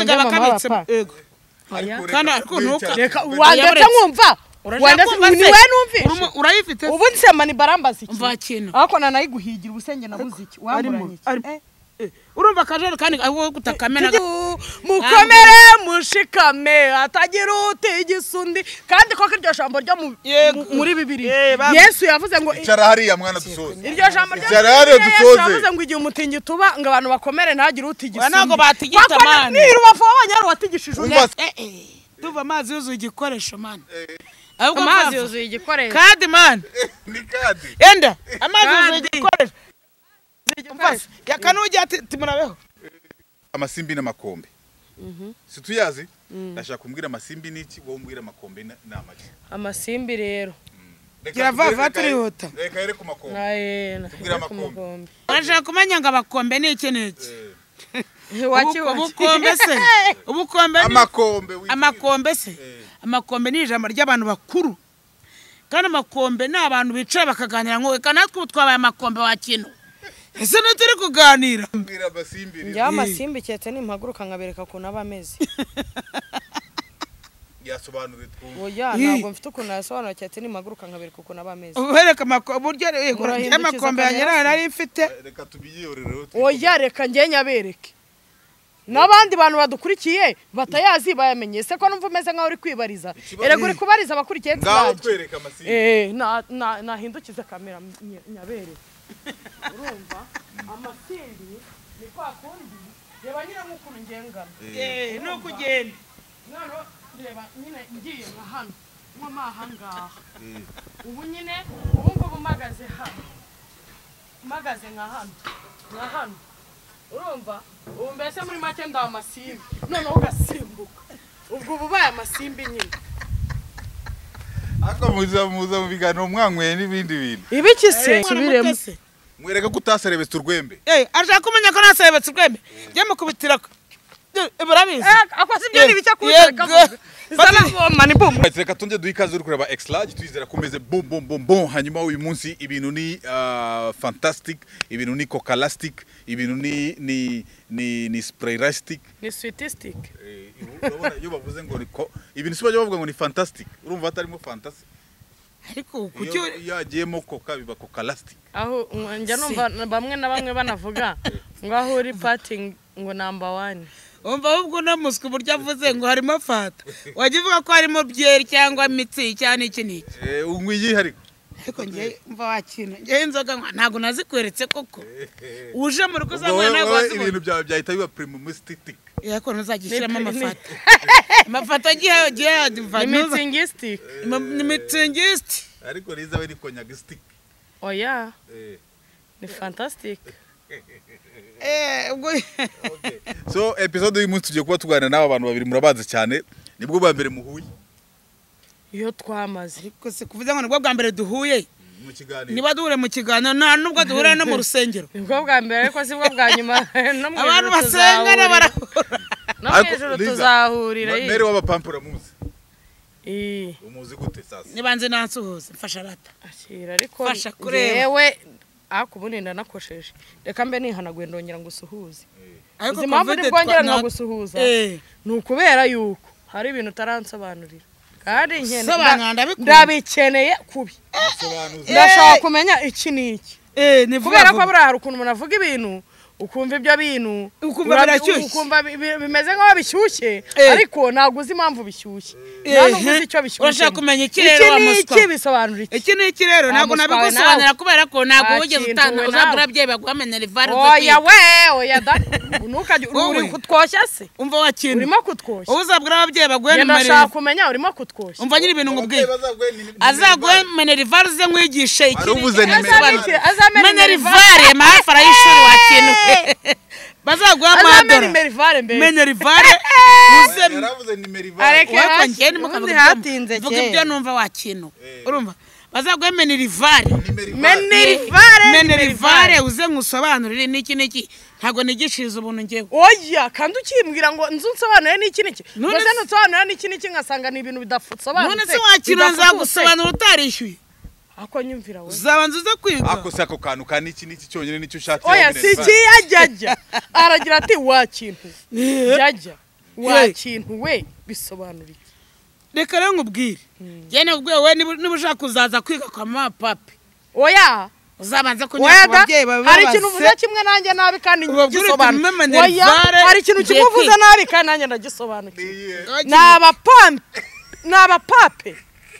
kugaba kabitse yego kandi ariko ntuka reka Yabaretse. wandetse nkumva wandetse kumva ni se? wowe numvise Urimo- urayifite ubu nsema ni barambaza iki mva kintu ariko nanayiguhigira ubusenge nabuze iki arimo, wamburanye iki arimo. Eh, urumva akajerekani aho gutakamena tujye- mukomere mushikame hatagira utigisa undi kandi ko iryo jambo ryo mu- Yego. muri bibiri Eh, ba- yesu yavuze ngo icara hariya mwana dusoze iryo jambo ryo Cyari hariya dusoze. yavuze ngo igihe umutingito uba ngo abantu bakomere ntagire utigisa Oya, ntabwo batigita, man. ni rubavu w'abanyarwanda watigishije undi Umva- tuva amazi yuzuye igikoresho mani amazi yuzuye igikoresho kandi mani ni kadi enda amazi yuzuye Kandi. igikoresho yakanujya ati timurabeho amasimbi n'amakombe situyazi ndashaka kumbwira amasimbi n'iki wowe umbwira amakombe na- ni amaki amasimbi rero Reka Gira tugere- vava reka- turihuta. reka here ku makombe nayena Tubwire amakombe. urashaka kumenya ngo abakombe ni iki n'iki Eh, Ubu- ubukombe se ubukombe ni amakombe wibwire. amakombe se Eh. amakombe ni ijambo ry'abantu bakuru kandi amakombe ni abantu bicara bakaganira ngo reka natwe ubu twabaye amakombe wa kino ese ntituri kuganira Mbwira amasimbi rero. njyewe amasimbi keretse nimpaguruka nkabereka ukuntu aba ameze yasobanure twumve oya ntabwo mfite ukuntu yasobanura keretse nimpaguruka nkabereka ukuntu aba ameze ubereka amako- uburyo yego, Murahindukiza amakombe ya akajya nyirayo hasi. nari mfite reka tubiyiyorereho oya reka njye nyabereke n'abandi bantu badukurikiye batayazi bayamenye se ko numva umeze nk'aho uri kwibariza Ikibazo- erega uri kubariza abakurikiye ngaho tubanje twereka amasimbi Eh, na- na- nahindukize kamera ny- nyabereke urumva amasimbi ni kwa kundi reba nyine nk'ukuntu ngengana Eh, ni ukugenda noneho reba nyine ngiye nka hano nkoma aha ngaha ubu nyine ubu ngubu mpagaze hano mpagaze nka hano nka hano urumva ubu mbese muri make ndawe amasimbi noneho ugasimbuka ubwo uba ubaye amasimbi nyine ariko muza muza mu biganiro mwanyweye n'ibindi bintu ibiki se Eh, mwana muto se. mwereka ko utaserebetse urwembe Eh, arashaka kumenya ko nasebetse urwembe byamukubitira barabizi akoze ibyo ni bike Yego. kuwutereka izanavoma ni bumu reka tunze duhe ikaze uri kureba exlage twizera ko umeze bom bom bom bom hanyuma uyu munsi ibintu ni ah, fantastic ibintu ni cocalastic ibintu ni ni ni ni spraylastic ni switisitike Eh, urabona iyo bavuze ngo ni ko ibintu si bajya bavuga ngo ni fantastic urumva hatarimo fantasy ariko kuki iyo iyo hagiyemo coca biba cocalastic aho ngo- njya numva bamwe na bamwe banavuga ngo aho uri patingi ngo namba wani umva ahubwo uno muswi uburyo avuze ngo harimo fata wajya uvuga ko harimo byeri cyangwa mitsi cyangwa n'iki n'iki eh unywa iyihariko ariko njye mva wakina njyewe inzoga nkwa ntabwo nazikweretse koko uje mu rugo uzanywa ntabwo ibintu wazibona byawe byahita biba primumistic ariko ntuzajya ushyiramo amafata amafata agiye agiye ni mva mitingisitike ni mitsingisiti ariko rizabe ni konyagistic oya eh ni fantasitike Eh, ubwo so episode y'umunsi tugiye kuba tuganira n'aba bantu babiri murabazi cyane nibwo bwa mbere muhuye iyo twamaze ariko si kuvuze ngo nibwo bwa mbere duhuye mu kiganiro niba duhure mu kiganiro nta nubwo duhurira no mu rusengero nibwo bwa mbere ariko si bwo bwa nyuma no mu abantu ijuru basengana tuzahurira barahura no mu Ariko, ijuru Liza, tuzahurira Ma- mere w'abapampura muzi iyi umuzi gute sasa nibanze nansuhuze mfasha rata ashyira ariko Fasha kureba. yewe ariko ubundi ndanakosheje reka mbe nihanaguye ndongera ngo usuhuze izi mpamvu Covid ntibwongera twa- nkagusuhuza Eh. ni ukubera yuko hari ibintu utaransobanurira kandi nkene- Sobanura, nda- ndabikunda. ndabikeneye kubi sobanuza ndashaka kumenya iki n'iki Eh, ni vuba kubera ko vuba. buriya hari ukuntu umuntu avuga ibintu ukumva ibyo bintu Ukumva urabi- birashyushye. ukumva bi- bi- bimeze nk'aho bishyushye Eh. ariko ntabwo uzi impamvu bishyushye Eh, nta n'ubwo uzi icyo eh. bishyushye Urashaka ni. kumenya iki rero, wa muswa? n'iki bisobanura iki iki ni iki rero Wa ntabwo muswa we nabigusobanura nawe. kubera ko ntabwo Wa wigeze kintu utanga we uzagura nawe. ababyeyi baguha minerivare oya we oya da ntukajye Wowe. uri kutwoshya se umva wa kintu urimo kutwoshya ubu uzagura ababyeyi baguhe Njye ndashaka minerivare kumenya urimo kutwoshya umva nyiri ibintu ngubwiye bazaguhe ni- ni- azaguhe ni- minerivare uze mwigishe iki Warubuze n'iki. nimero. Azaguhe- Azamenya- azamenya minerivare amahafi arayishuri wa kintu bazaguha azamena amadora imerivare mbere minerivare uze yaravuze nimero Areke. ivana ariko hasi, njyewe ni ubundi mukavuga hatinze vuga kera. ibyo numva wa kintu Eh. urumva bazaguhe minerivare nimero ivana menirivare menerivare uze ngusobanurire n'iki n'iki ntabwo nigishiriza ubuntu ngewe oya kandi ukimbwira ngo nzu nsobanure n'iki n'iki None mbese se- nsobanure n'iki n'iki nkasanga ni ibintu bidasobanutse none se wakira nzagusobanura utarishyuye ako nyumvira we uzabanza uze kwiga ako si ako kantu ka niki niki cyonyine nicyo ushakira oya minerivare. si ikiyajyajya aragira ati wa kintu jyajya wa Hey. kintu we bisobanura iki reka rero nkubwire njye nakubwiye wowe niba niba ushaka kuzaza kwiga kwa mama papi oya uzabanza kunyura ku weda babyeyi bawe hari ikintu uvuze babaze kimwe nanjye nabi kandi Ubabwire uti ngisobanura mumemenere oya vare hari ikintu kimwe igiye uvuze kwiga. nabi kandi nanjye ndagisobanukiwe ni Naba- abapampe ni abapape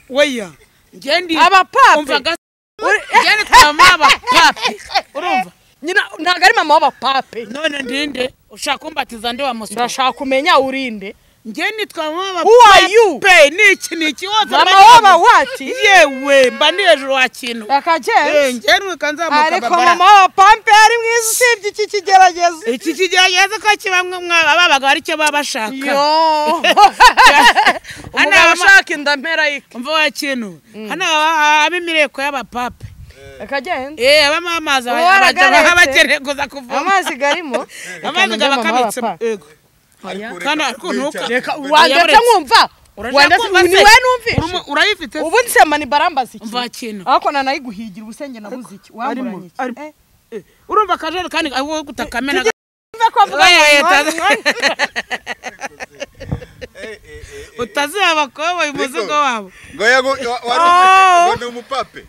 weya njye ndi Abapape. umva gasa Uri- njye ni kwa mama papi urumva nyina ntabwo ari mama w'abapape none ndinde ushaka kumbatiza nde wa muswa ndashaka kumenya urinde njye nitwa mama Who are you? pe ni iki ni iki wose mama mba waba ndi- wati yewe mba ndi hejuru wa kintu Eh, akajensi njye nuka nzamuka ariko babara mama w'abapape ari mwiza usibye iki kigerageza iki kigerageza ko kibamwe mwaba babaga ari cyo baba bashaka yo Hano umugabo abama- ushaka inda mpera yike umva wa kintu hano haba- habamo imireko y'abapape akajensi Eh, habamo amazi Uwo aragaretse. abakeneye kuza kuvoma amazi garimo amazi Reka aba mama akabitsemo w'abapape. Yego. Kano ariko ntuka- wandetse nkumva Urashaka wandetse kumva se? ni wowe numvishe Urumu- urayifite se? ubu nsema ni barambaza iki umva kintu ariko nanayiguhigira ubusenge nabuze iki wamburanye arimo- iki arimo. Eh, Eh, urumva akajoro kandi aho gutakamena Tujye- mve ko avuga ngo Oya, mwari- yataza- mwari- utaziha abakoboyi umuzigo wabo Ngoya ngo wa- Oh. wa- ngo ni umupape.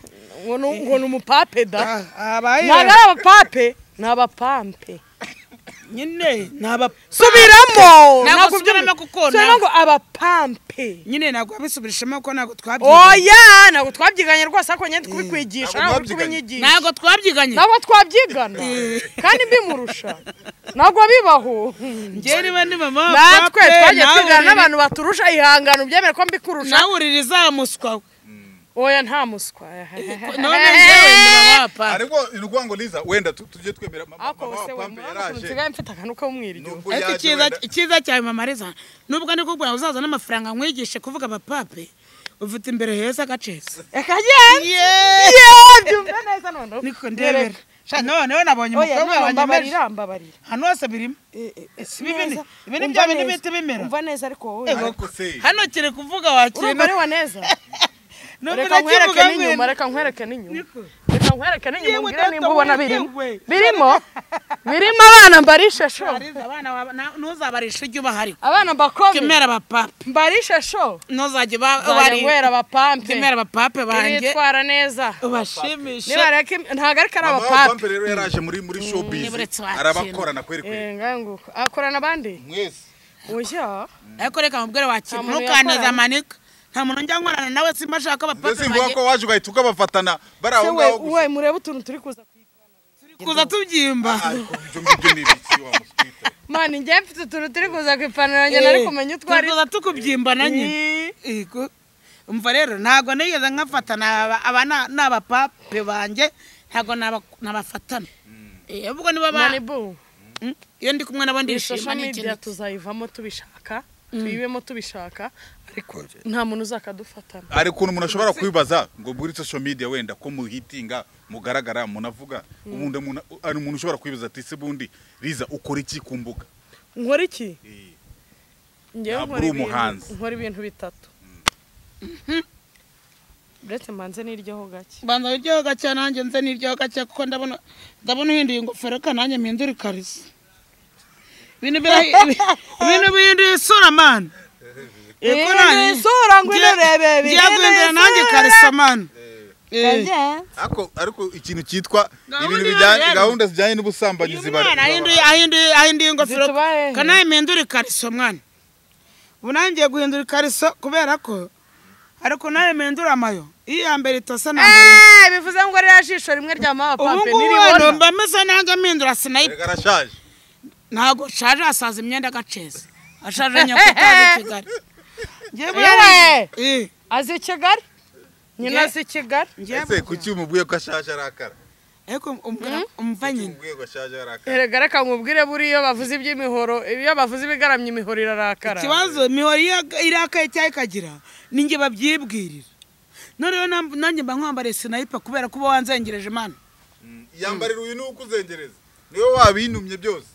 ngo ni- ngo ni umupape da abaye ntabwo ari abapape ni abapampe nyine ni aba subiramo Ntabwo Ntabwo usubiramo ubyumva. kuko ntabwo- subiramo ngo abapampe nyine ntabwo abisubirishamo kuko ntabwo twabyiganye oya ntabwo twabyiganye rwose ariko nyine ndi kubikwigisha Ntabwo ntabwo ndi twabyiganye. kubinyigisha ntabwo twabyiganye ntabwo twabyigana kandi mbimurusha ntabwo bibaho njyewe niba ni mama wa natwe pape, twagiye nawe twigana uriri- n'abantu baturusha ihangano byemere ko mbikurusha nawe urira izamuswa we. oya nta muswa none njyewe ndi mama wa pape ariko ni ukuvuga ngo liza wenda tu- tujye twemera mama ariko mama se wa we Pampe mwana ukuntu yaraje nsigaye mfite akantu k'umwiryo nubwo ariko yaje icyiza wenda- icyiza cyawe mamariza nubwo ndi kukubwira ngo uzaza n'amafaranga nkwigishe kuvuga abapape ufite imbere heza gacetse akagenda yeee yeee byumva neza noneho niko ndebera Sha, noneho nabonye oya umukobwa none wanjye mbabarira amajwi. mbabarira hano hose birimo si ibi ni- ibi ni bya bindi bihita bimera. umva neza ariko wowe Ego. ariko se hano kiri kuvuga wakintu urumva ari waneza Nubwo reka nkwereke nakivuga ngo- n'inyuma reka nkwereke n'inyuma Niko. reka nkwereke n'inyuma Yewe umbwire nimba data ubona wowe, birimo yewe. birimo birimo abana mbarishe sho Mariza, abana baba- na- ntuzabarishe ujye ubahari abana mbakomeye kemera abapape mbarishe sho ntuzajye nzajya nywera abapamphe kemera abapape banjye bitwara neza ubashimishe niba reka im- ntabwo ariko ari mama wa Pampe abapape rero yaraje muri muri showbiz niburetse wakira. arabakorana kweri kweri Eh, ngaho nguko akorana abandi mwese oya ariko reka mubwire wakintu Nta muntu ntukaneze yakorana. amanika nta muntu njya nkorana nawe simba ashaka mbese abapape imvuga banjye ko waje ugahita ukabafatana bari aho se we ngaho gusa we murebe utuntu turi kuza kuza tubyimba Ah, ibyo ngibyo ni ibiki wa muswita mani njye mfite utuntu turi kuza ku ipantaro yanjye nari Eh, kumenya utwo ari turi kuza tukubyimba na nyine Yego. umva rero ntabwo nigeze nkafatana aba- aba na- n'abapape banjye ntabwo naba- nabafatana Eh, ahubwo niba ba- mani bu Mm, iyo ndi kumwe nabo iyi ndishima social ni ikintu media tuzayivamo tubishaka tuyibemo tubishaka ariko nta muntu uzakadufatana hari ukuntu umuntu ashobora kwibaza ngo muri social media wenda ko muhitinga mugaragara munavuga ubundi umuntu- hari umuntu ushobora kwibaza ati se bundi riza ukora iki ku mbuga nkora iki njyewe Ntabwo nkora uri ibintu umuhanzi. nkora ibintu bitatu uretse mbanze n'iryoho gake banza iryoho gake nanjye nze n'iryoho gake kuko ndabona ndabona uhinduye ingofero reka nanjye mpindura ikariso ibintu birahi- ibi- ibintu bihinduye isura mani Ibintu bihinduye isura, ngwino urebe, ngiye bihinduye guhindura nanjye isura. ikariso mani Eh, Kajensi. ariko ariko ikintu cyitwa Gahunda ibintu iba bijyanye ihari. gahunda zijyanye n'ubusambanyi uyu ziba mwana ahinduye ahinduye ahinduye ingofero Zitubahehe. kanaye mpindura ikariso mwana ubu nanjye ngiye guhindura ikariso kubera ko ariko nawe mpindura amayo iyo iya mbere itose nambara Eh, bivuze ngo ririya jisho rimwe rya mama ubu pape ngubu hano niribona mba meze nanjye mpindura sinayipa Erega arashaje ntabwo nshaje asaza imyenda agaceza ashaje nyakutari i kigali ngiye Yewe! Eh, azi i kigali Nge- nyina azi i kigali ngiye ese kuki umubwiye ko ashaje arakara ariko umbwira umva Kuki nyine umubwiye ko ashaje arakara erega reka nkubwire buriya iyo bavuze iby'imihoro iyo bavuze ibigaramye imihoro irarakara ikibazo mihora iya- irakaye cyangwa ikagira ni njye babyibwirira noneho nam- nanjye mba nkwambariye sinayipa kubera kuba wanzengereje imana Mm, yambarira uyu niwe ukuzengereza niwe wabinumye byose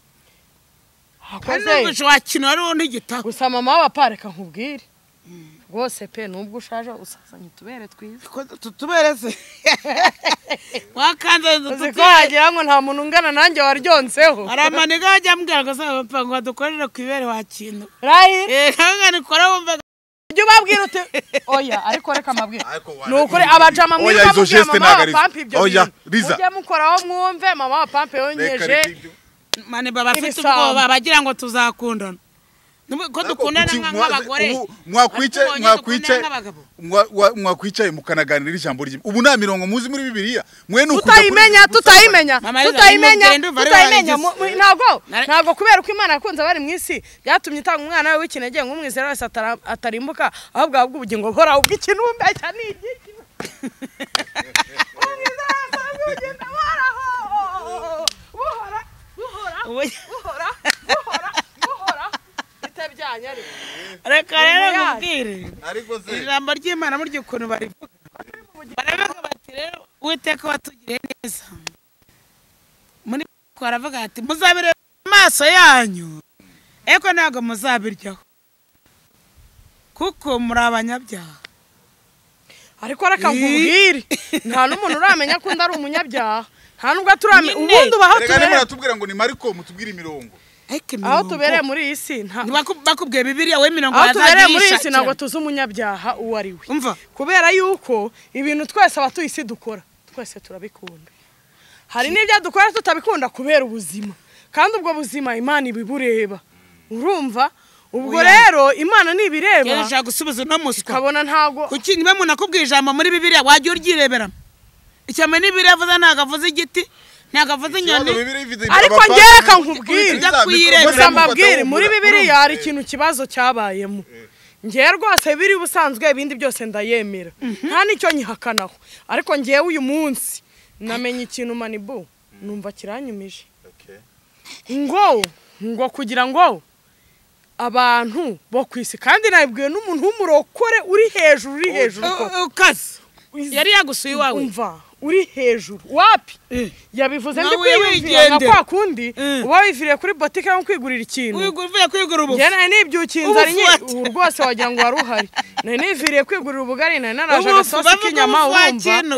hari n'ubwo hakoze wakina wari wowe ntigitaka gusa mama w'abapareka nkubwire rwose pe nubwo ushaje usazanye utubere twiza tutubereze wakanze uzi ko wagira ngo nta muntu ungana nanjye waryonseho hari amaniga wajya ambwira ngo saba papa ngo dukorere ku ibere wa kintu rayi eh ntabwo nikora wumva ujye ubabwira uti oya ariko reka amabwire Ariko ni waragiye. ukuri abajama Oya, mwiza izo mubwira geste mama ntago wa ari zo. pampa ibyo Oya, bintu Liza. mujye mukoraho mwumve mama wa pampa Reka yonyeje reka ibyo. mane baba afite Ibisambo. ubwoba bagira ngo tuzakundana Nubu- ko Ariko dukundana kuki nka- mwaze- nk'abagore ubu mwakwicaye Ariko ubonye mwakwicaye dukundana nk'abagabo. mwa- wa- mwakwicaye mukanaganira ijambo ry'Imana. ubu nta mirongo muzi muri bibiliya mwe ni ukuja tutayimenya kuri- tutayimenya Mama Liza, tutayimenya nimugende uva ari tutayimenya barangije. mu- mu- ntabwo Nare- ntabwo kubera ko imana yakunze abari mu isi byatumye itanga umwana we w'ikinege nk'umwizera wese atara- atarimbuka ahubwo ahabwa ubugingo buhoraho ubw'ikinumbi cya ni igiti umwizera wese ahabwa ubugingo buhoraho buhora buhora Ubu- buhora buhora buhora bitabyanye ariko reka rero Nyuma yayo. nkubwire ariko se ijambo ry'imana burya ukuntu barivuga baravuga bati rero uwiteka watugiriye neza muri Bibiliya baravuga bati muzabireba amaso yanyu ariko ntabwo muzabiryaho kuko muri abanyabyaha ariko reka nkubwire nta n'umuntu uramenya ko undi ari umunyabyaha nta n'ubwo turamenya Nyine. ubundi uba aho reka tubereye. niba muratubwira ngo ni mariko mutubwire imirongo ariko aho imirongo- tubereye muri iyi si nta Ntibaku- bakubwiye bibiliya we mirongo aho tubereye muri iyi si wazagirishakira. ntabwo tuzi umunyabyaha uwo ari we umva kubera yuko ibintu twese abatuye isi dukora twese turabikunda hari n'ibyo dukora tutabikunda kubera ubuzima kandi ubwo buzima imana ibibureba urumva ubwo Oya. rero imana nibireba ushaka gusubiza uno muswa ukabona ntago kuki niba umuntu akubwiye ijambo muri bibiliya wajya uryirebera ishyamba n'ibiriya avuze ntabwo avuze igiti ntabwo avuze inyoni Ariko njyewe reka nkubwire. gusa Urabufata mbabwire muri bibiliya hari ikintu kibazo cyabayemo ngewe rwose biri ubusanzwe ibindi byose ndayemera nta n'icyo nyihakanaho ariko ngewe uyu munsi namenye ikintu manibu numva kiranyumije ngo ngo kugira ngo abantu bo ku isi kandi nabibwiwe n'umuntu w'umurokore uri hejuru uri hejuru koko. U- ukaze yari yagusuye iwawe umva uri hejuru wapi Eh. yabivuze ndi Nawe kwiyumvira nka wigendera. kwa kundi Eh. uba wiviriye kuri botike nko kwigurira ikintu Wigu- uvuye kwigura ubu njye nari nibyukiye inzara Ubufate. ubu rwose wagira ngo wari uhari nari niviriye kwigurira ubugari nari naraje ubufu agasosi bavuga k'inyama ubufu urumva wakintu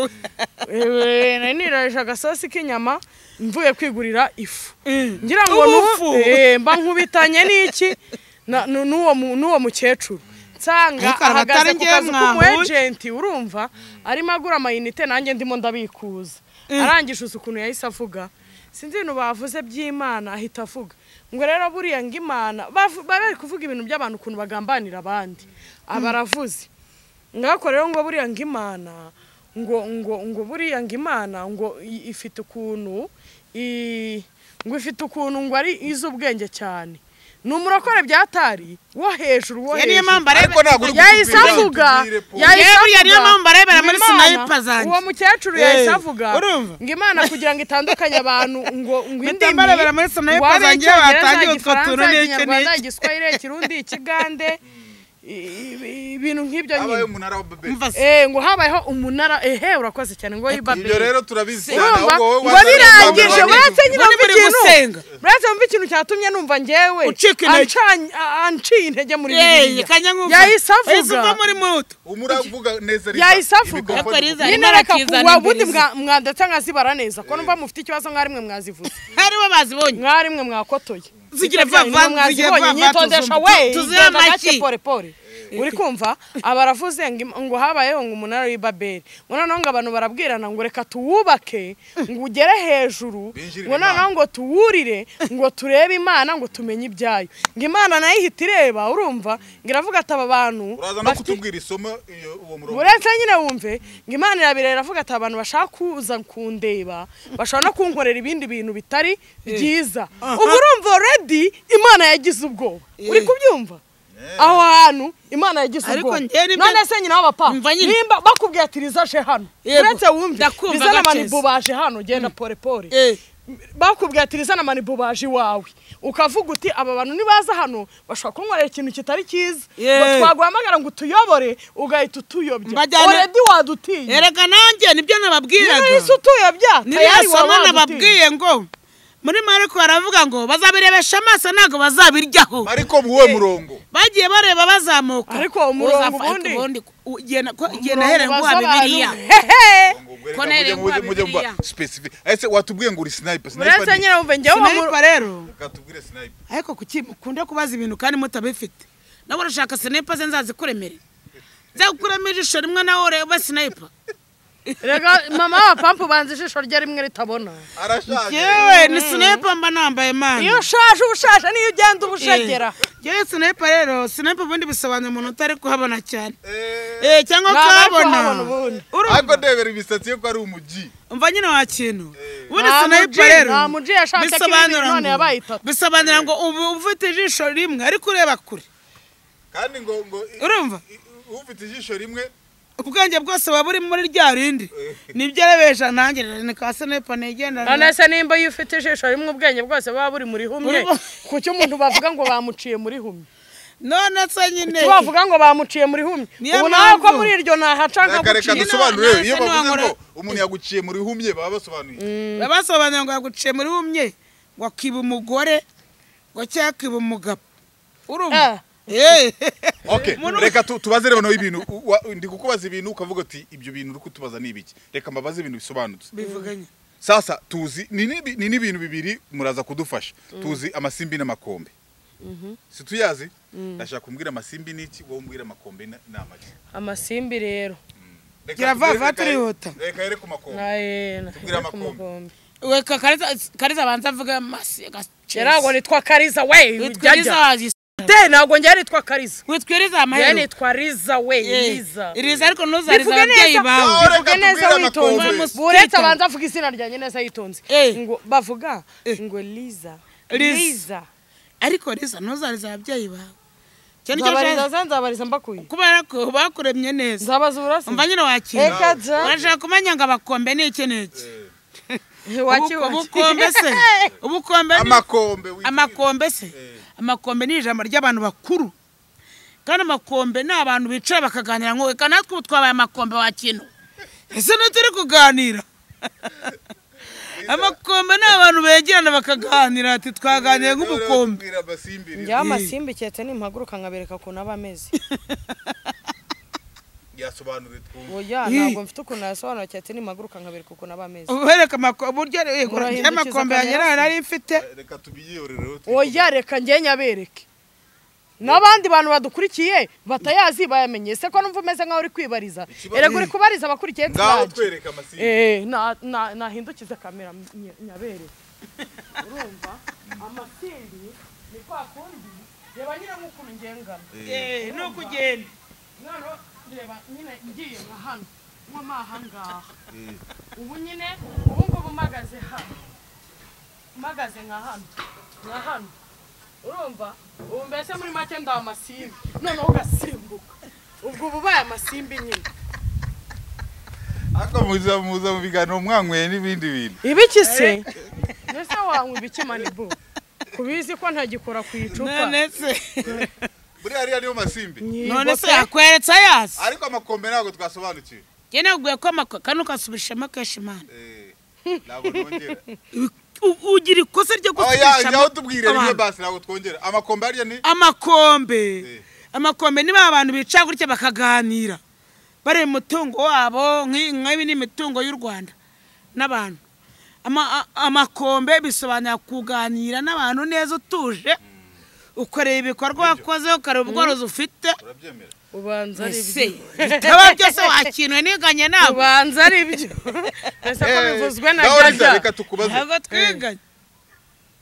Ewe, nari niraje agasosi k'inyama mvuye kwigurira ifu ngira ngo Ubufu. n'ubu eh, mba nkubitanye n'iki na- nu- n'uwo mu- n'uwo mukecuru nsanga Ariko arabatari ahagaze ku njyewe kazu k'umu mwahuye. ejenti urumva arimo agura amayinite nanjye ndimo ndabikuza arangije uzi ukuntu yahise avuga sinzi ibintu bavuze by'imana ahita avuga ngo rero buriya ngo imana bavu- bari bari kuvuga ibintu by'abantu ukuntu bagambanira abandi aba aravuze ngako rero ngo buriya ngo imana ngo ngo ngo buriya ngo imana ngo i- ifite ukuntu i- ngo ifite ukuntu ngo ari iz'ubwenge cyane ni umurokore byatari wo hejuru wo Ya niyo mpamvu hejuru areba Ariko ntabwo uri yahise kutubwira, avuga tubwire, Paul. yahise Yewe, buriya niyo avuga, mpamvu barebera ngo muri Imana- sniper zanjye. uwo mukecuru Eh, yahise avuga urumva? ngo imana kugira ngo itandukanye abantu ngo ngo indimi barebera muri sniper ngo habe zanjye, Icyongereza, batangiye utwo Igifaransa, tuntu n'iki Ikinyarwanda, n'iki. Igiswahili, Ikirundi, Ikigande, i- i- ibintu nk'ibyo nyine abaye umunara wa babeli umva se Eh, ngo habayeho umunara ehe urakoze cyane ngo yibabeli ibyo rero turabizi cyane urumva ahubwo wowe ngo wazanye birangije abantu uretse babiri. nyine Muri wumva muri ikintu gusenga. uretse wumva ikintu cyatumye numva njyewe Ucika intege. ancanye- a- anciye intege muri Yeye, bibiliya kanya nkumva. yahise Yahise uva avuga muri muto umura uvuga neza Liza. yahise avuga Imikrofone Ariko Liza, ivuga. nyine reka bakizana kuwa imbere ubundi ze. mwa- mwadata nkazibara neza ko numva mufite ikibazo mwarimwe mwazivuze haribo bazibonye mwarimwe mwakotoye Zigira Ibyo byanyu vava, nimwe zigira mwazibonye, vava, nyitondesha tuzumva. we Tu- tuzira igenda amaki. gake pole pole uri kumva aba aravuze ngo im- ngo habayeho ngo umunara w'i babeli ngo noneho ngo abantu barabwirana ngo reka tuwubake ngo ugere hejuru Binjirire ngo noneho Imana. ngo tuwurire ngo turebe imana ngo tumenye ibyayo ngo imana nayo ihita ireba urumva ngo iravuga ati aba bantu uraza no bafite- kutubwira isomo iyo- uwo murongo uretse nyine wumve ngo imana irabireba iravuga ati abantu bashaka kuza kundeba bashobora no kunkorera ibindi bintu bitari byiza ubu urumva already imana yagize ubwoba uri kubyumva aho hantu imana yagize Ariko ubwoba njye nibyo- none se nyina w'abapa Umva nyine. nimba bakubwiye ati riza aje hano Yego, uretse wumve ndakumva riza na Gakezi. manibu baje hano genda pole pole bakubwiye ati rizana manibu baje iwawe ukavuga uti aba bantu nibaza hano bashobora kunkorera ikintu kitari cyiza Yeah. ngo twaguhamagara ngo utuyobore ugahita utuyobya Mbajyana- oredi wadutiye erega nanjye nibyo nababwiraga niba yahise utuyobya niriya waba somo wadutiye. nababwiye ngo muri mariko baravuga ngo bazabirebesha amaso ntabwo bazabiryaho ariko muwe murongo bagiye bareba bazamuka Ariko umurongo Uzafata ubundi? ugenda ko- ugenda ahereye nguha bibiriya Ko nere mujye nguha mujye mba Bibiliya. specific ese watubwiye ngo uri sniper sniper uretse ni- nyine wumve njyewe sinipa rero katubwire sniper ariko kuki mukunda kubaza ibintu kandi mutabifite nawe urashaka sinipa ze nzazikuremere nzagukuramo ijisho rimwe nawe urebe sinipa reka mama wa pampu ubanza ijisho rye rimwe ritabona arashaje yewe ni sinipa mba nambaye mani iyo ushaje uba ushaje niyo ugenda uba ushegera yewe sinipa rero sinipa ubundi bisobanura umuntu utari kuhabona cyane Eh, Eh, cyangwa Ntabwo ari kuhabona kuhabona ubundi. Urumva? ariko ndebera imisatsi ye ko ari umugi umva nyine wa kintu ubundi Nta sinayipa muji- rero nta muji yashaka ko bisobanura ibintu none ngo- yabaye itatu. bisobanura ngo ubu ufite ijisho rimwe ariko ureba kure kandi ngo ngo i- urumva i- ufite ijisho rimwe ubwenge bwose waba uri muri rya rindi nibyo arebesha nanjye ni ka sinipa nigendana none se nimba iyo ufite ijisho rimwe ubwenge bwose buba buri muri humwe Uri- ku cyo umuntu bavuga ngo bamuciye muri humwe none se nyine cyo bavuga ngo bamuciye muri humwe Niyo ubu nawe ko mpamvu. muri iryo nahaca reka reka nkaguciye dusu- dusobanure none iyo se bavuze ngo ntiwankora- umuntu yaguciye muri humye baba basobanuye basobanura ngo yaguciye muri bumye ngo akiba umugore ngo cyangwa akiba umugabo urumva Ah. Eh. okay Umuntu- reka tu- tubaze rero noneho ibintu u- wa- ndi kukubaza ibintu ukavuga uti ibyo bintu uri kutubaza ni ibiki reka mbabaze ibintu bisobanutse bivuganye sasa tuzi ni n'ibi- ni n'ibintu bibiri muraza kudufasha tuzi amasimbi n'amakombe situyazi ndashaka kumbwira amasimbi n'iki wowe umbwira amakombe na- ni amaki amasimbi rero Reka Gira tubwire- vava reka- turihuta. reka here ku makombe naye Tubwire amakombe. we ka kariza kariza abanza avuga masi ntabwo nitwa kariza we witwiriza ujyajya de ntabwo njyewe nitwa kariza witwiriza njyewe amahero nitwa riza we Eh, riza iriza ariko ntuzarize bivuge ababyeyi neza bawe Yawe. bivuge Reka neza tubwire witonze amakombe. buretse abanza avuga izina ryanjye neza yitonze Eh. ngo bavuga Eh. ngo liza Liza. liza ariko riza ntuzarize ababyeyi bawe Icyo nicyo nzabariza ushaka za nzabariza mbakuye kubera ko bakuremye neza nzabazura se umva nyine wakina reka za urashaka kumenya ngo abakombe ni iki n'iki waki Ubu- ubukombe se ubukombe ni amakombe witwire. amakombe se Eh. amakombe ni ijambo ry'abantu bakuru kandi amakombe ni abantu bicara bakaganira ngo reka natwe ubu twabaye amakombe wa kino ese ntituri kuganira amakombe ni abantu begerana bakaganira ati twaganiriye Rero nk'ubukombe tubwira amasimbi rero. njyewe amasimbi keretse nimpaguruka nkabereka ukuntu aba ameze yasobanure twumve oya ntabwo mfite ukuntu nayasobanura keretse nimpaguruka nkabereka ukuntu aba ameze ubereka amako- uburyo yego, njye Murahindukiza amakombe yanjye akarere. nari mfite reka tubiyorereho oya reka njye nyabereke n'abandi bantu badukurikiye batayazi bayamenye ese ko numva umeze nkaho uri kwibariza Ikibazo- erega uri kubariza abakurikiye ngaho turaje twereka amasimbi Eh, na- na- nahindukize kamera nya- nyabereke urumva amasimbi ni kwa kundi reba nyine nk'ukuntu ngengana Eh, ni ukugenda noneho reba nyine ngiye nka hano nko mahangaha ubu nyine ubu ngubu mpagaze hano mpagaze nka hano nka hano urumva ubu mbese muri make ndawe amasimbi noneho ugasimbuka ubwo uba ubaye amasimbi nyine ariko muza muza mu biganiro mwanyweye n'ibindi bintu ibiki se mbese wanywa ibiki manibu kubizi ko ntagikora ku icupa none se buriya hariya niyo masimbi none se yakweretse ayazi ariko amakombe ntabwo twasobanukiwe njye nabwiye ko amako kandi ukasubirishamo kenshi imana Eh, ntabwo twongera U- ugira ikosa ryo oya gusubirishamo njyaho tubwire rimwe abantu. basi ntabwo twongera amakombe hariya ni amakombe Eh. amakombe ni ba bantu bicara gutya bakaganira bareba umutungo wabo nk'i- nk'ibi ni imitungo y'u rwanda n'abantu Ama- a- amakombe bisobanura kuganira n'abantu neza utuje ukareba ibikorwa wakoze ukareba ubworozi ufite urabyemera ubanza ari ese ibyo bitaba byose wakinwe niganye nabo ubanza ari ibyo mbese ko bivuzwe na ngaho Liza, jajya reka tukubaze ntabwo twiganye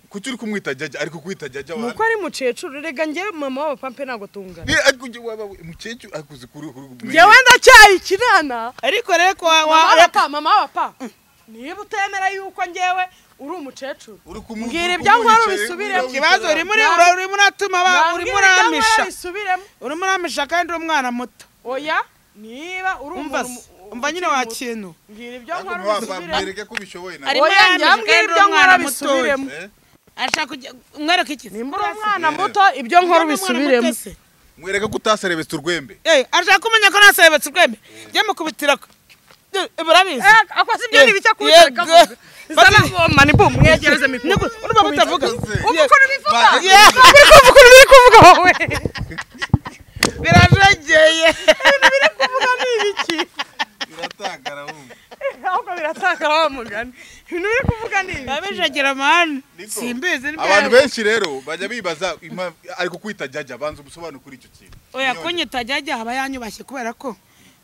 kuki uri kumwita jajya ariko kwita jajya ni wa uko ari mukecuru rega njyewe mama wabo pampe ntabwo tungana Ni- ariko ujye waba we- umukecuru ariko uzi kuri kuri njyewe ndacyari ikinana ariko rero ko wa- mama wa- wapa mama wapa niba utemera yuko njyewe uri umukecuru uri kumu- Mbwira uri ibyo nkora kumwicaye- ubisubire. uri kumwicaye. ikibazo urimo uri- urimo uratuma aba- urimo Nabwira ibyo nkora uramisha bisubiremo urimo uramisha kandi uri umwana muto oya niba uri umva umuntu umva nyine ukiri wa muto, kintu mbwira ibyo ariko nkora mwaba- ubisubiremo mwereke ko ubishoboye nawe Ari- Arimo oya yamisha njyambwira kandi uri ibyo umwana nkora mutoya. bisubiremo Eh, ashaka kujya umwereka iki nimba uri umwana muto ibyo nkora ubisubiremo mwereke ko utaserebetse urwembe ashaka kumenya ko naserebetse urwembe jya mukubitira murabizi akoze ibyo ni bike kuwutereka Yego. zana ngoma ni bum mwegereze Niko, mikoro urumva mutavuga ubu ukuntu bivuga Ba- uri kumva ukuntu biri kuvuga wowe birajegeye biri kuvuga ni ibiki biratangara wumva ahubwo biratakara wa mugani ibintu biri kuvuga ni ibiki abijegera mani Niko. simbizi ni abantu byabo. benshi rero bajya bibaza ima- ari kukwita jajya banza ubusobanuro kuri icyo kintu oya kunyita jajya aba yanyubashye kubera ko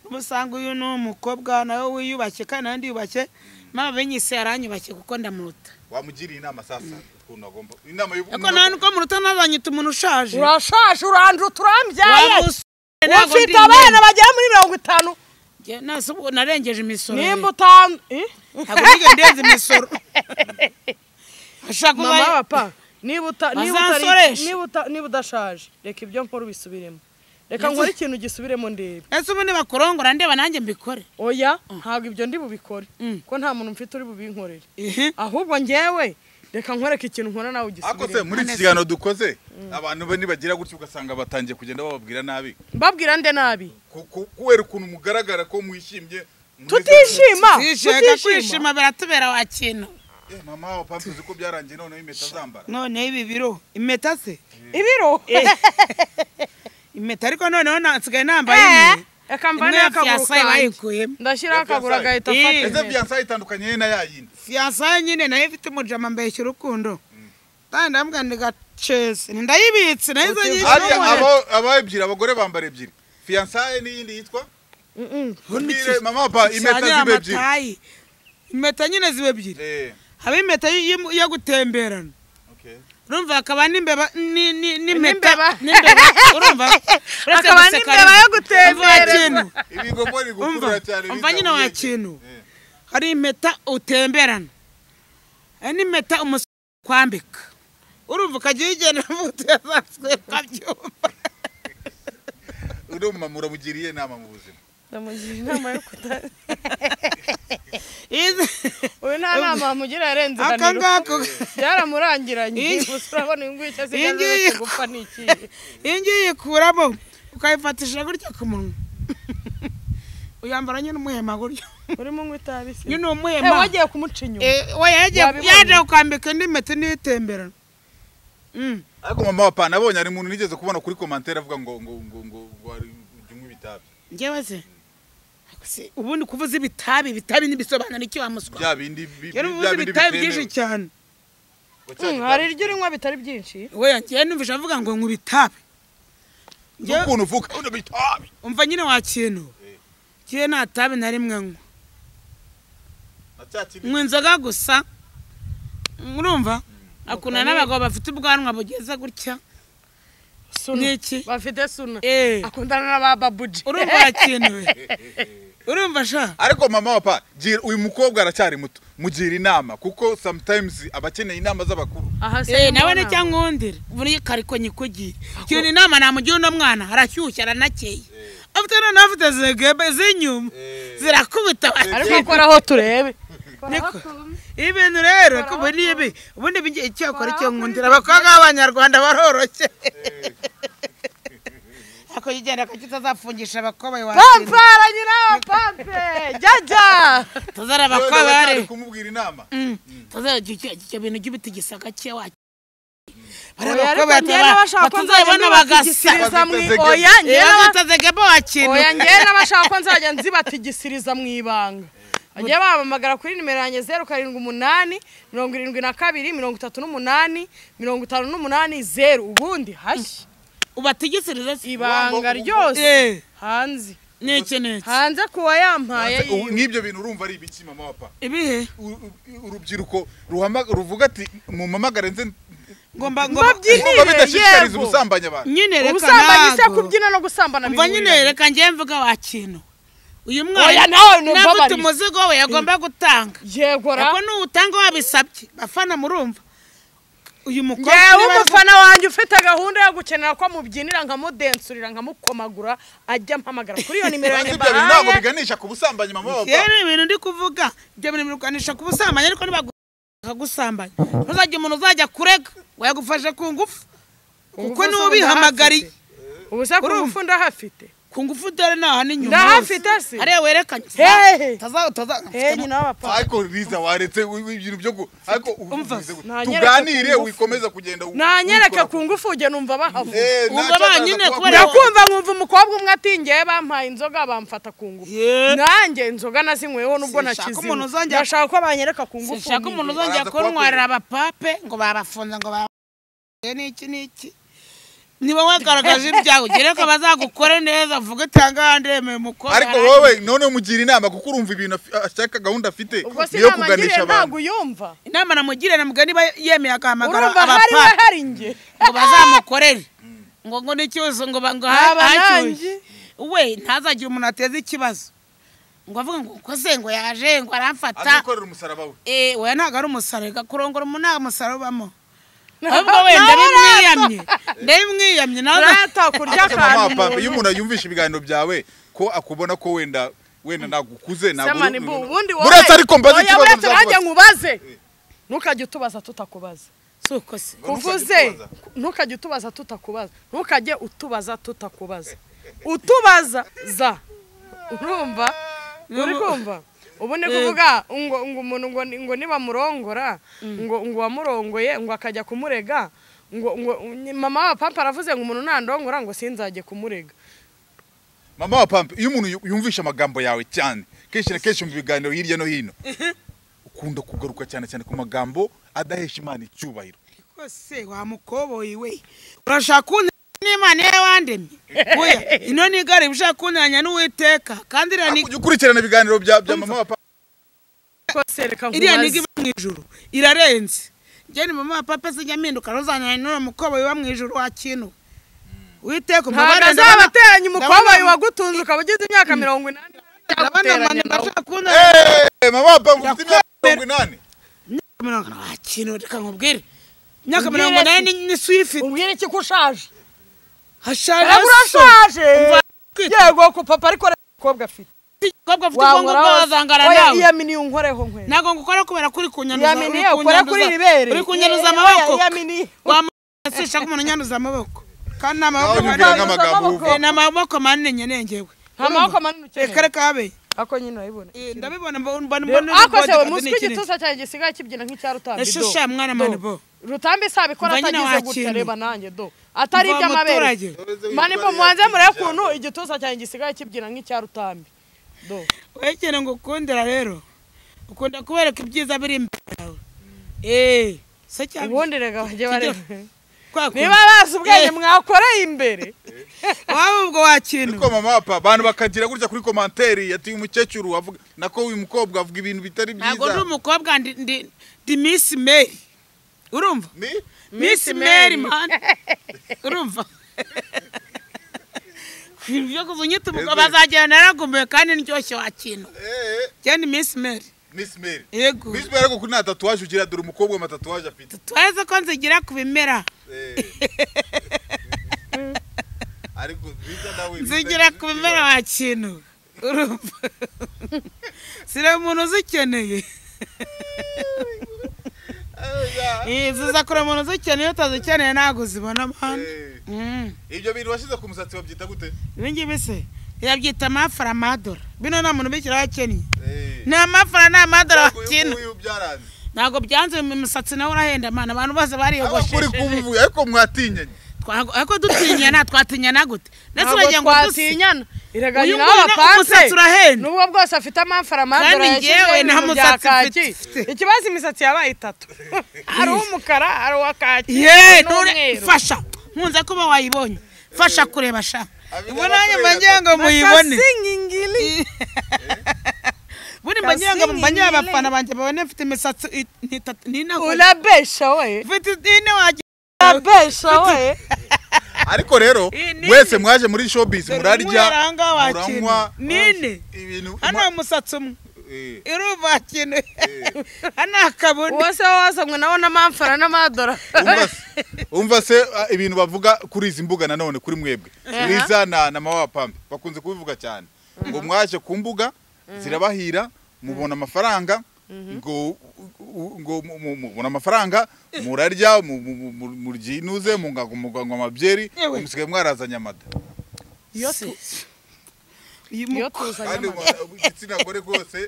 umusanga uyu ni umukobwa nawe wiyubashye kandi nawe ndiyubashye mama binyise yaranyubashye kuko ndamuruta wamugiriye inama sasa ukuntu agomba inama y'ubu- ariko nawe niko muruta nazanyita umuntu ushaje urashaje uranduta urambyaye Wamusore, ntabwo ufite ndi abana mwene. bagera muri mirongo itanu Njye nasi ubu narengeje imisoro nimba utanu Eh? ntabwo nigeze ndenza imisoro ashaka mama papa niba uta- niba utari- Bazansoresha. niba uta- niba udashaje reka ibyo nkora ubisubiremo reka Ndetse- nkore ikintu gisubiremo ndebe ese ubu nibakurongora ndeba nanjye mbikore oya ntabwo ibyo ndi bubikore Mm. ko nta muntu mfite uri bubinkorere Ihi. ahubwo njyewe reka nkoreka ikintu nkora nawe ariko se ugisubiremo muri iki kiganiro dukoze abantu be nibagira gutya ugasanga batangiye kugenda bababwira nabi mbabwira nde nabi Ku- ku- kubera ukuntu mugaragara ko mwishimye muri- tutishima zishaka tutishima kwishima biratubera wa kintu Eh, mama wa pampu uzi ko byarangiye noneho impeta zambara noneho ibi biro impeta se ibiro impeta ariko noneho na- nsigaye nambaye Eh, imwe. reka imwe mvaneho ya akaguru fiyansaye kanjye bayikuyemo ndashyiraho akaguru Fiyansaye. agahita Eh. afata ese impeta. fiyansaye itandukanye na ya yindi fiyansaye nyine nayo ifite umujama mbeshya urukundo kandi ndambwira ni gacese ni ndayibitse nayo izo nyinshi Hariya n'umwe. abo- aba ebyiri abagore bambara ebyiri fiyansaye n'iyindi yitwa Mm-mm. Mbwire, mama wa pa impeta Cyangwa ziba ebyiri amatayi. impeta nyine ziba ebyiri Eh, haba impeta y- yo gutemberana okay. urumva hakaba n'imbeba ni- ni- N'imbeba. n'impeta n'imbeba urumva uretse Hakaba guseka n'imbeba rimwe. yo gutembereza. Urumva wa kintu. ibigogo ni gukurura Umva, cyane umva nyine wa bitabuyeje. kintu Eh, hari impeta utemberana hari n'impeta umusore kwambika urumva ukajya uyigendera mu tuyazaswe ukabyumva uriya mumama uramugiriye inama mu buzima ndamugira inama yo kuta Izi- uyu nta nama wamugira yarenze aka ibaniro ngako byaramurangiranye Iyi- gusa urabona uyu nguyu icyo iyi asigaje ngiyi- uretse gupfa ni ikihe iyi ngiyi uyikuramo ukayifatisha gutya ku munwa uyambara nyine umuhema gutya urimo unywa itabi se nyine Eh, umuhema wagiye kumuca inyuma Eh, oya yagiye Wabibonye? yaje kukambika indi mpeta n'iyitemberana Mm. ariko mama wa pa nabonye hari umuntu nigeze kubona kuri komantere avuga ngo ngo ngo ngo ngo ari- ujye unywa ibitabi njyewe se Se, ubundi kuvuza ibitabi ibitabi ntibisobanura iki wa muswa bya bindi bi- yari bya ubuze bindi ibitabi bitemewe. byinshi cyane Wacyari Mm, itabi hari iryo urinywa bitari byinshi weya njyewe numvise avuga ngo nk'ubu itabi Njyewe- n'ukuntu uvuga unywa ibitabi umva nyine wa kintu Eh. njyewe nta tabi na rimwe nywa na cya kindi nywa inzoga gusa urumva akunda n'abagabo bafite ubwanwa bugeze gutya suna Ni iki? bafite suna Eh, akundana n'abababuji urumva wa kintu we urumva sha ariko mama wa pa gira- uyu mukobwa aracyari muto mugira inama kuko sometimes aba akeneye inama z'abakuru aha se Eh, ni nawe mu ni nama. cyangwa undi buri kariko nyikugira kintu inama namugira uno mwana arashyushya aranakeye afite noneho afite zegebe z'inyuma zirakubita wa ariko kintu. koraho turebe Niko. ibintu rero kuba ni ibi ubundi bijye icyakora icyo nkundira abakobwa b'abanyarwanda baroroshye ako yigenda ko kitazapfungisha abakobwa iwacu pampara nyina wa pampe jajya tuzara Yewe abakobwa aracyari bari kumubwira inama tuzara icyo icyo bintu cy'ubutigisa gake wacu bari Oya, ariko abakobwa njyewe n'abashaka ko nzajya batuzabona bagasa nzibatigishiriza mu Bagasa. oya njyewe iyo n'aba- batazegebo wakintu oya njyewe n'abashaka ko nzajya nzibatigishiriza mu ibanga bagiye bahamagara kuri nimero yanjye zeru karindwi umunani mirongo irindwi na kabiri mirongo itatu n'umunani mirongo itanu n'umunani zeru ubundi hashya ubatigisirize se ibanga ryose Eh, hanze ni iki ni iki hanze kuwa yampaye Ubu- yiwe. nk'ibyo bintu urumva ari ibiki mama wa pa ibihe U- u- urubyiruko ruhama- ruvuga ati mumpamagare nze ngomba ngomba ngomba mbabyinire bidashishikariza yego ubusambanyi abantu nyine reka ubusambanyi se ntabwo kubyina no gusambana mva nyine bihuriranye. reka njye mvuga wa kintu uyu Oya, mwana nawe ni nawe ufite umbabarire. umuzigo we yagomba gutanga yego ra ariko n'uwutanga wabisabye bafana murumva uyu mukobwa yewe niba- umufana wanjye ufite gahunda yo gukenera ko mubyinira nkamudensurira nkamukomagura ajya ampamagara kuri iyo nimero Kandi yanjye ibyo bintu ntabwo mbahaye biganisha ku busambanyi mama wa yewe pa ni ibintu ndi kuvuga ibyo bintu birukwanisha ku busambanyi ariko nibagusambanya ntuzajye umuntu uzajya kurega wayagufashe ku ngufu kuko Ubu se niwe ubihamagariye ndahafite. ubu se ku Urumva? ngufu ndahafite ku ngufu dore naha n'inyuma Ndahafite se. hariya werekanye Hehe. tazaho tazaho Eh nyina w'abapapa. ariko riza waretse wi- wi- ibintu byo ku- ariko u- Umva. ubize gute? Nanyereka tuganire ku ngufu. wikomeza kugenda u- Nanyereka ubikora. ku ngufu ujye numva bahava. Eh, Umva nacyo banyine ndaza kuba- kubera- Ndakumva nkumva umukobwa umwe ati ngewe bampaye inzoga bamfata ku ngufu. Ye. Nanjye inzoga nazinyweho nubwo Sinshaka nakizimu. umuntu uzongera- Ndashaka ko banyereka ku ngufu. sinshaka umuntu nyine. uzongera Baraza kuntwarira kubakorera. abapape ngo barafunze ngo babaye n'iki n'iki ni wowe garagaje ibyago ugere ko bazagukore neza uvuge utanga ahandi yemeye umukobwa ariko wowe noneho mugira inama kuko urumva ibintu afi- ashaka gahunda afite Ubwo si niyo inama kuganisha ngiriye abantu ntabwo uyumva. inama namugire namubwira niba yemeye agahamagara Urumva hari we abapape hari nge. ngo bazamukorere ngo ngo n'icyuzo ngo ba- ngo ha- Aba nanjye. hacyuye we ntazagire umuntu ateza ikibazo ngo avuga ngo ukoze ngo yaje ngo aramfata azikorera umusaraba we Eh, oya ntabwo ari umusarega kurongora umuntu nta musare ubamo ahubwo Nawe wenda urato. bimwiyamye ndabimwiyamye nawe Urato kurya Ariko akantu mama, papa, iyo umuntu. umuntu yumvisha ibiganiro byawe ko akubona ko wenda wenda nagukuze ntabwo Samani uri- mbu ubundi wowe. muretse ariko mbaze Oya, ikibazo buretse nanjye byakubaza nkubaze. Ntukajye utubaza tutakubaza. si uko se kuvuze ntukajye utubaza tutakubaza ntukajye utubaza tutakubaza utubaza za urumva uri kumva ubu ni kuvuga ngo ngo umuntu ngo ni- ngo nibamurongora ngo ngo wamurongoye ngo akajya kumurega ngo ngo ni- mama wa papa aravuze ngo umuntu nandongora ngo sinzajye kumurega mama wa pampe iyo umuntu yu- yumvisha amagambo yawe cyane kenshi na kenshi mu biganiro hirya no hino ukunda kugaruka cyane cyane ku magambo adahesha imana icyubahiro Ariko se wa mukoboyi we urashaka kunta n'imana ye wandemye oya ino ni igare iba ushaka kuntanya n'uwiteka kandi iriya ni Ujya ukurikirana ibiganiro bya bya mama wa pampe kose reka iriya ni nkubaze iba mu ijuru irarenze njye ni mama wa papa sijya mpinduka ruzanira n'uriya mukoboyi wa mu ijuru wa kintu uwiteka ntabwo umubabare ndabona- azabateranya umukobayi ndabona- wagutunze ukaba ugize imyaka mirongo inani ndabona aguteranya abantu nawe. bashaka kuntanya Eh, mama wa pampe ufite imyaka Ndakwemera. mirongo inani imyaka mirongo inani nta kintu reka nkubwire imyaka Ubwire mirongo inani ni- ni swift umbwire iki ko ushaje hashaje Ntabwo so urashaje Umva, kwita- yego ko papa ariko reba umukobwa afite umukobwa afite ubwonko bw'abazangara oya nawe iyamini unkoreho nkwe ntabwo ngukora kubera kuri kunyanduza Yamini, ukora kuri iri bere. uri kunyanduza Ye- amaboko oya, yamini. wamuhasisha ko umuntu unyanduza amaboko kandi ni amaboko Nawe Ntabwo nyumvira manini nk'amagambo uzamubwira. uvuga Eh, ni amaboko manini nyenengewe nta maboko manini reka ukeneye reka habe ako nyine urayibona Eh, ndabibona mbona mbona mbona ariko se ubwogeka umunsi n'ikintu. w'igituza cyanjye gisigaye kibyina nk'icya rutambi do. Eshusha, mwana Do. mani, bo. rutambi isabikora Umva nyine atagize wa gutya kintu. reba nanjye do atari Mva iby'amabere muturage. mani mbo mubanze murebe ukuntu igituza cyanjye gisigaye kibyina nk'icya rutambi do wowe ikintu ngukundira rero ukunda kubereka ibyiza biri imbere yawe eee so cyane ubundi rega bajye bareba Kwa kuntu. niba bazi ubwenge Eh. mwakoreye imbere waba ubwo wakintu ariko mama wa pampe abantu bakagira gutya kuri komantere yati umukecuru avuga nako uyu mukobwa avuga ibintu bitari ntabwo ndi byiza umukobwa ndi ndi- ndi misi meri urumva Ni? misi meri mani urumva ibyo kuva unyita umugabo azagenda naragumiwe kandi ndyoshye wakintu Eh, eh, njye ni misi meri Miss Mary yego Miss Mary ariko kuri nta tatuwaje ugira dore umukobwa amatatuwaje afite twaze ko nzigira ku bimera Eh. ariko biza nawe biza- nzigira ku bimera wakintu urumva sire umuntu uzikeneye Eh, ya. Eh, ziza kure umuntu uzikeneye iyo utazikeneye ntabwo uzibona mani Eh, Mm. ibyo bintu washyize ku musatsi babyita gute ibi ngibi se yabyita amafara amadora bino nta muntu ubikiraho akennye Eh. ni amafara ni amadora Ntabwo uyu bakina nguyu byaranze ntabwo byanze mu musatsi nawe urahenda mwana abantu bose abakuri bariyogoshesheje kubuvuye ariko mwatinyanye Twago- ariko dutinyana twatinyana gute ndetse ntabwo uragira ngo duse twatinyana iraga Uyu nyina nguyu na- w'abapanse umusatsi urahenda. nubwo bwose afite amamfara amadora Kandi yashyizeho njyewe nta ibintu bya musatsi kaki mfite. ikibazo imisatsi yabaye itatu hari uw'umukara hari uwa kaki ye nure n'umweru fasha nkunze kuba wayibonye fasha kureba sha Abigana ubwo nanjye kureba mba ngira ngo Baka muyibone singingili. buri mba ngira ngo Kasi mba ngira nyine. abafana banjye babone mfite imisatsi i- ni itatu ni ine ahubwo. urabesha we mfite ine wagira urabesha we ariko rero Eh, nini? wese mwaje muri showbiz murarya ahangaha muranywa wakintu nine ibintu hano ma- umusatsi umwe eh, irumva kintu hano akabona uwase wasamwe nawo n'amamfara n'amadora umva se- umva se ah, ibintu bavuga kuri izi mbuga nanone kuri mwebwe riza na na mama wa pampe bakunze kubivuga cyane ngo mwaje ku mbuga zirabahira mubona amafaranga ngo u- ngo mu- mu- mubona amafaranga murarya mu- mu- mu- mu- murya inuze munganywa amabyeri Yewe. musigaye mwarazanye amada Se- Uyu iyo mu- tuzanye kandi amagare umuntu igitsina gore rwose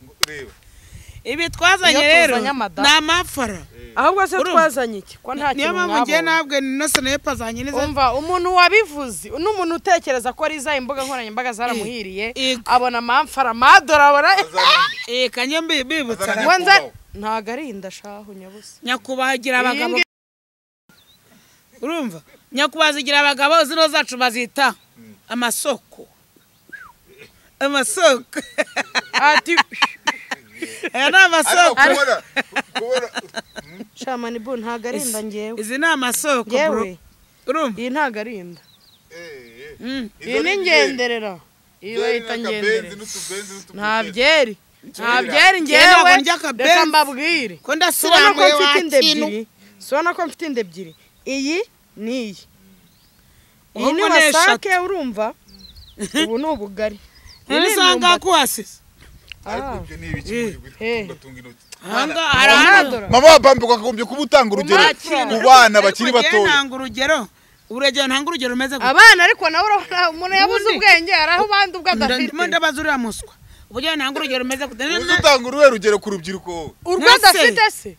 ngo- reba Ibi twazanye Iyo rero tuzanye amadamu. ni amafara ahubwo se Urumva? twazanye iki ko nta niyo kintu mpamvu ngiye mwabonye ntabwe inose nayo pazanye neza umva umuntu wabivuze n'umuntu utekereza ko ari za imbuga nkoranyambaga zaramuhiriye Ego. abona amamfara amadora abona azana- eh kanye mbi- bibutsa azana na- Ngo nze nyakubahwa. ntago ari indashahu nyabusa nyakubahwa igira abagabo ngiyi- urumva nyakubahwa zigira abagabo zino zacu bazita amasoko amasoko ati aya ni ariko amasoko kubona kubona shamani bu ntago ari inda ngewe izi ni amasoko bro ngewe urumva iyi ntago ari inda eh, eh. Mm. iyi ni ngenderera iyi bayita ngenderera nta ntabye byeri nta Ngewe byeri ngewe ntabwo ndya akabenzi. reka ko mbabwire si ubona ko ndasirambuye mfite inda wakintu ebyiri si ubona ko mfite inda ebyiri iyi ni iyi iyi ni Ahubwo ni eshatu. wasake urumva ubu ni ubugari Iyi ni ntisanga imyumbati. kuhasize ariko ibyo ni ibiki mu Eh. gihugu tunga intoki ahangaha hari ahandi Amadora. mama wapambe wakagombye kuba utanga urugero Umwakira. ku bana bakiri Ariko ngewe batoya ntanga urugero urugero ntanga urugero rumeze gutya abana ariko nawe urabona umuntu yabuze Ubundi- ubwenge hari aho ubanda ubwo adafite ndimo ndabaza uriya muswa uburyo ntanga urugero rumeze gutya uzi utanga uruhe rugero ku rubyiruko wowe? urwo Ntase. adafite se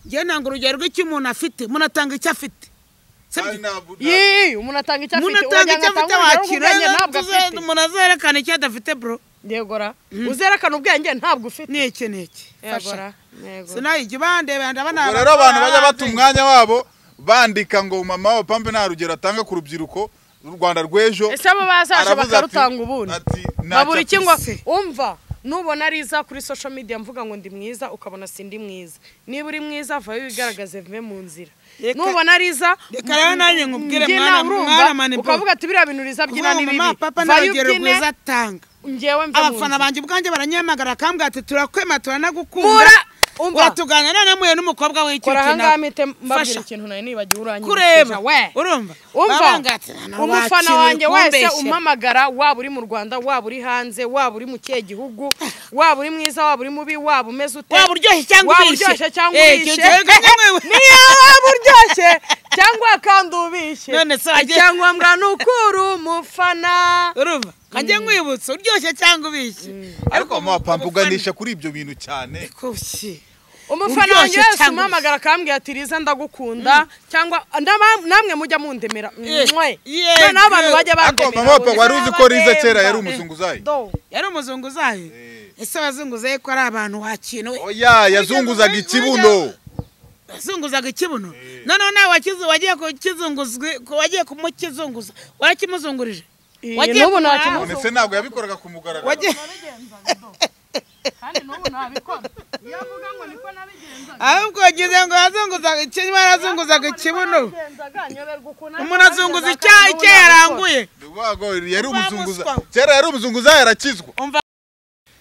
ngewe nanga urugero rw'icyo umuntu afite umuntu atanga icyo afite Kandi ntabwo- ntabwo- yii umuntu atanga icyo afite umuntu atanga wagira ngo icyo afite wakira atange urugero rw'ubwenge ntabwo afite umuntu azerekana icyo adafite bro yegora uzerekana ubwenge ntabwo ufite ni iki ni iki yegora fasha yegora sinayijya ubandeba ndabona ubwo rero abantu bajya bata umwanya wabo bandika ngo mama wapambe nta rugero atanga ku rubyiruko u rwanda rw'ejo ese abo bazaje aravuze ati- bakarutanga ubundi ati, "Nta babura iki ngo cyafise." umva nubona ari iza kuri social media mvuga ngo ndi mwiza ukabona sindi mwiza niba uri mwiza vayo wigaragaze mve mu nzira Reka- nubona ari iza reka rero nanjye nkubwire mbyina, mwana- urumva? mwana mani bro. ukavuga ati biriya bintu uriza byina ni kuvuga ngo bibi mama papa nta vayo rugero ubyine rwiza atanga ngewe mve mu abafana nzira banjye ubwanjye baranyamagara bakambwira ati turakwema turanagukunda mura umva uratugana none muye n'umukobwa w'icyo kora ahangaha mpite mbabwira fasha ikintu nawe nibagiwe uranyibukije kureba we urumva umva Babangira ati, "Nana umufana wakiriye, wanjye wese kumbeshyera." umpamagara waba uri mu rwanda waba uri hanze waba uri mu kihe gihugu waba uri mwiza waba uri mubi waba umeze ute waba uryoshye cyangwa waba ubishe. uryoshye cyangwa Eh, ubishe icyo gihe nkamwe we. niyo waba uryoshye cyangwa kandi ubishe None se wagiye- icyangombwa ni uko uri umufana urumva nkajya nkwibutsa uryoshye cyangwa ubishye ariko mama wapambe umufana- uganisha kuri ibyo bintu cyane kushye umufana Uryoshye wanjye wese cyangwa umpamagara akambwira ati riza ndagukunda cyangwa ndaba- namwe mujya mundemera Eh, mwe yeah, noneho abantu yeah. bajya ariko bandemera mama wapambe wari uzi ko riza kera yari Uzabahemba. umuzunguzayi Do. yari umuzungu zayo ese wazunguzaye ko ari abantu wakinuwe oya yazunguzaga ikibuno wazunguzaga ikibuno noneho nawe wakizu wagiye kukizunguzwi wagiye kumukizunguza warakimuzungurije Iyi Wagiye n'ubu kumara- ntakimuzi- none se ntabwo yabikoraga ku mugaragaro wagiye kandi n'ubu ntabikora iyo avuga ngo niko nabigenzaga ahubwo wagize ngo yazunguzaga ikibuno yarazunguzaga ikibuno umuntu azunguza icyaha icyo yaranguye Ndi ukuvuga ngo yari Wa umuzunguza muswa. kera yari umuzunguzayi arakizwa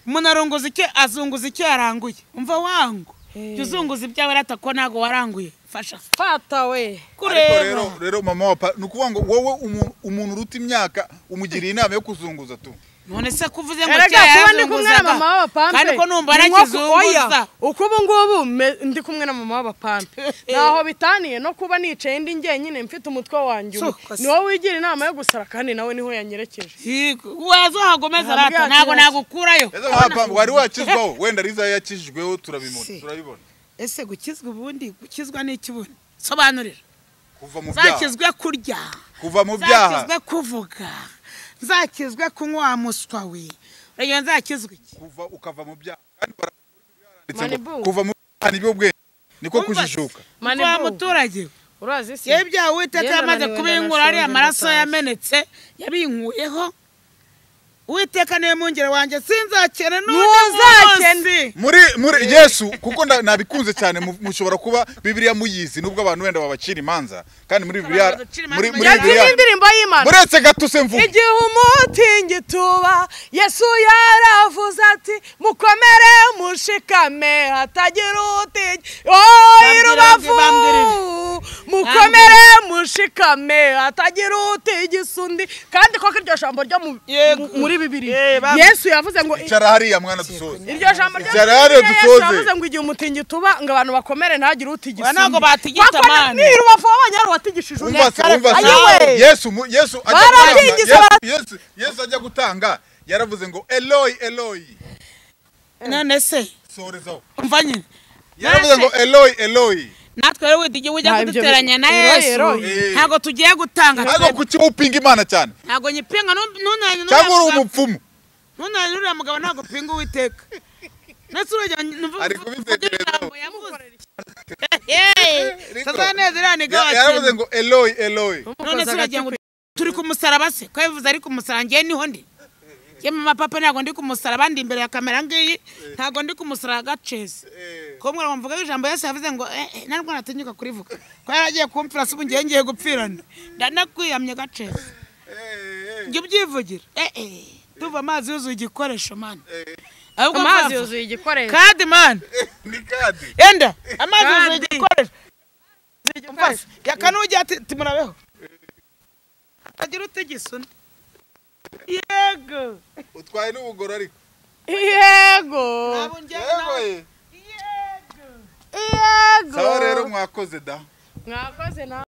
umuntu arunguza icyo azunguza icyo yaranguye umva wangu jya uzunguza ibyawe rata ko ntabwo waranguye fasha fata we ariko kureba rero rero mama wapa ni ukuvuga ngo wowe umu- umuntu uruta imyaka umugiriye inama yo kuzunguza tu none se kuvuze ngo erega icyaha kuba ndi kumwe na yarazunguzaga mama w'abapampe kandi ko numva ni nko ku- arakizunguza oya, uko ubu ngubu me- ndi kumwe na mama w'abapampe ntaho bitaniye no kuba nicaye ndi njyenyine mfite umutwe wanjye umwe. Suko se. ni wowe wigira inama yo gusara kandi nawe niho yanyerekeje Yego, waza uhagomeza Ntabwo rata ntabwo yakira. nagukurayo ese mama wapa wari wakizwaho wenda riza yakijijweho turabimona Si. turabibona ese gukizwa ubundi gukizwa ni ikibuno sobanurira kuva mu byaha zakizwe kurya kuva mu byaha zakizwe kuvuga zakizwe kunywa wa muswa we urugero nzakizwe iki kuva ukava mu byaha kandi baranditse ngo Manibu. kuva mu byaha nibyo bwenge niko Umva se. kujijuka Mani wa bu. muturage we urazi si yewe bya uwiteka Yewe yamaze nananiwe kubinkura ndanashonje ariya maraso ndatashye. yamenetse yabinkuyeho uwiteka niwe mungere wanjye sinzakene Ntuzakene. muri muri yesu kuko nda- nabikunze cyane mu- mushobora kuba bibiliya muyizi nubwo abantu wenda babacira imanza kandi muri bibiliya Abacira imanza muri muri bayizi. yagize bibiliya indirimbo y'imana muretse gato se mvuga igihe umutingituba yesu yaravuze ati mukomere mushikame hatagira utinya oyi Bambwira, rubavu bambwira. mukomere mushikame hatagira utigisa undi kandi koko iryo jambo ryo mu- Yego. mu- muri bibiri Eh, bambwira. yesu yavuze ngo icara hariya mwana dusoze iryo jambo ryo Icara hariya yesu dusoze. yavuze ngo igihe umutingituba ngo abantu bakomere ntagire utigisa Oya, ntabwo undi. batigita, Koko ni- mani. ni rubavu wabonye watigishije undi umva se umva se Ayiwe. yesu mu- yesu ajya Barabyigise, gutanga- Yesu- Yesu- Yesu ajya gutanga yaravuze ngo eloyi eloyi none se sorezaho umva nyine yaravuze ngo eloyi eloyi natwe rero wenda igihe ujya Nta ibyo kuduteranya bi- na Eroyi, yesu eroyi. Eh. ntabwo tugiye gutanga ntabwo twebwe. kuki upinga imana cyane ntabwo nyipinga nu- nunanye cyangwa uri n'uriya mugabo- umupfumu nunanye n'uriya mugabo ntabwo upinga uwiteka ndetse urugero numva Ari kubitekereza. ijambo yavuze tazaneza iriya ni Ya- gawa yaravuze ngo eloyi eloyi none se uragira ngo turi ku musaraba se ko yavuze ari ku musaraba ngewe niho ndi ye mama papa ntabwo ndi ku musaraba ndi imbere ya kamera ngiyi ntabwo ndi ku musaraba gacezi ko mwari wamvuga ijambo yesu yavuze ngo eh, eh, nta ndwara atinyuka kurivuga ko yari agiye kumfura se ubu ngewe ngiye gupfirana ndanakwihamye gacezi njye ubyivugira eh, eh, tuva amazi yuzuye igikoresho mani ahubwo amazi amazi yuzuye igikoresho kandi mani ni kadi enda amazi Kandi. yuzuye igikoresho mfashe yakanujya ati timurabeho agira utegisa undi yego utwaye n'ubugoro ariko yego ntabwo njyewe Yewe. nawe yego sawa rero mwakoze da mwakoze na